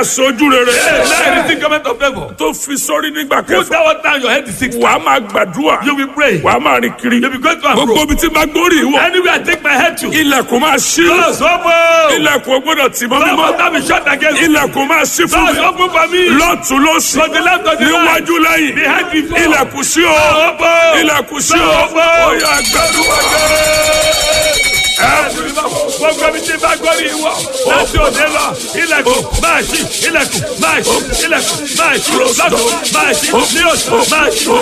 aṣojú rere Now you receive government of favor. tó fi sórí nígbà Put kẹfà that one down your head is six. wàá máa gbàdúrà You will pray. wàá máa rìn kiri You will go to and gbogbo fro. ibi tí máa gbórí ìwọ Anywhere I take my head to. ilẹ̀kùn máa ṣí Doors open. ilẹ̀kùn ò gbọ́dọ̀ tì mọ́ Doors mímọ́ must not be shut against me. ilẹ̀kùn máa ṣí fún Doors mi open for me. lọ́tún lọ́sì To the left, to the right. níwájú lẹ́yìn Behind before. ilẹ̀kùn sí o Doors open. ilẹ̀kùn sí o Doors open. ó yá gbàdúrà gbogbo ibi tí bá gbọ́ ní ìwọ láti òde lọ ilẹ̀kùn máa ṣí ilẹ̀kùn máa ṣí ilẹ̀kùn máa ṣí lọ́dún máa ṣí ní oṣù máa ṣí